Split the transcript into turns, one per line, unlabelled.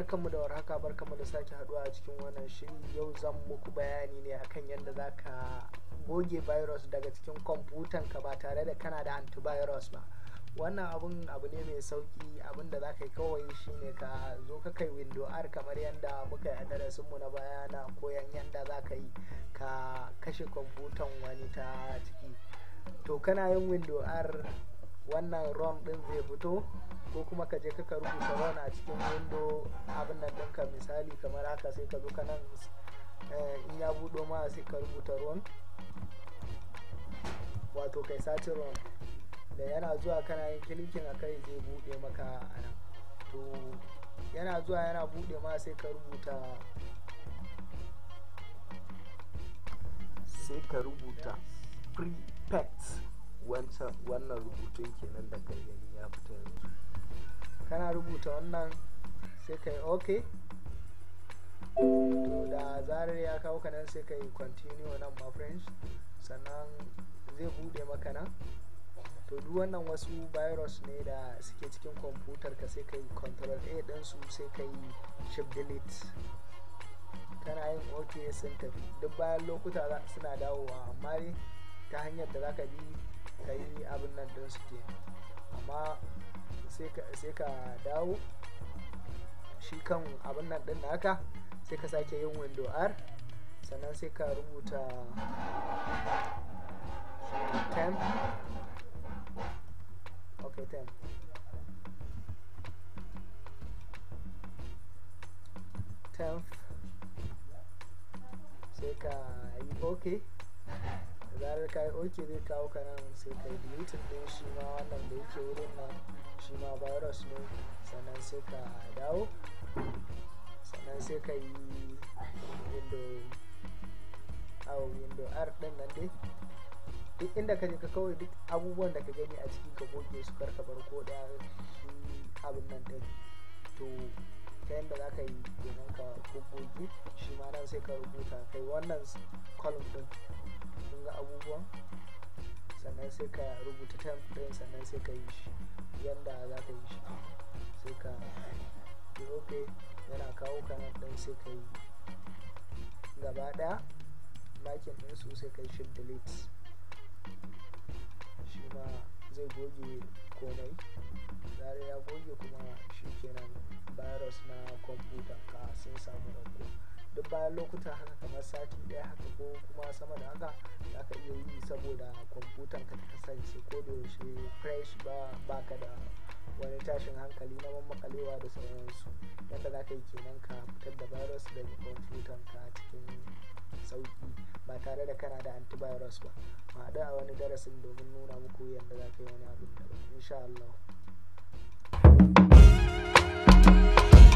barkanmu da warhaka barkanmu da sake haduwa a cikin wannan shiri yau zan muku bayani ne akan yadda za ka goge virus daga cikin kwamfutan ka ba tare da kana da antivirus ba wannan abun abu ne mai sauki abin da za ka yi kawai shine ka zo ka kai window r kamar yadda muka yi a darasinmu na baya na koyan yadda za ka yi ka kashe kwamfutan wani ta ciki to kana yin window r wannan rom din zai fito ko kuma ka je ka rubuta run a cikin window abin nan ɗinka misali kamar haka sai ka zo ka nan in ya buɗo ma sai ka rubuta run wato kai sace run da yana zuwa kana yin kilikin a kai zai buɗe maka a nan to yana zuwa yana buɗe ma sai ka rubuta sai ka rubuta prepet wancan wannan rubutun kenan da kai gani ya fita yanzu kana rubuta wannan sai ka yi ok to da zarar ya kawo ka nan sai ka yi continue nan ma friends sannan zai bude maka nan to duk wannan wasu virus ne da suke cikin kwamfutar ka sai ka yi control a ɗinsu sai ka yi shift delete kana yin ok sun tafi duk bayan lokuta suna dawowa amma ne ta hanyar da zaka bi ka yi abin nan din su ke amma sai ka dawo shi kan abin nan din naka sai ka sake yin window r sannan sai ka rubuta temp ok temp temp sai ka yi ok zarar ka yi ok zai kawo ka nan sai ka yi deleting din shi ma wannan da yake wurin nan shi ma virus ne sannan sai ka dawo sannan sai ka yi window awo window r din nan dai duk inda ka je ka kawai duk abubuwan da ka gani a ciki ka goge su karka bar ko da shi abin nan din to ta yadda za ka yi kenan ka goge shi ma nan sai ka rubuta kai wannan column din kun ga abubuwan sannan sai ka rubuta temp din sannan sai ka yi shi yadda za ka yi shi sai ka yi ok yana kawo ka nan din sai ka yi gaba daya makin din su sai ka yi shi delete shi ma zai goge komai zare ya goge kuma shi kenan virus na kwamfuta ka sun samu ɗauko duk bayan lokuta haka kamar sati ɗaya haka ko kuma sama da haka za ka iya yi saboda kwamfutan ka ta kasance ko da yaushe fresh ba baka da wani tashin hankali na mamakalewa da sauransu yadda za ka yi kenan ka fitar da virus daga kwamfutan ka cikin sauki ba tare da kana da antivirus ba ma haɗu a wani darasin domin nuna muku yadda za ka yi wani abin da insha Allah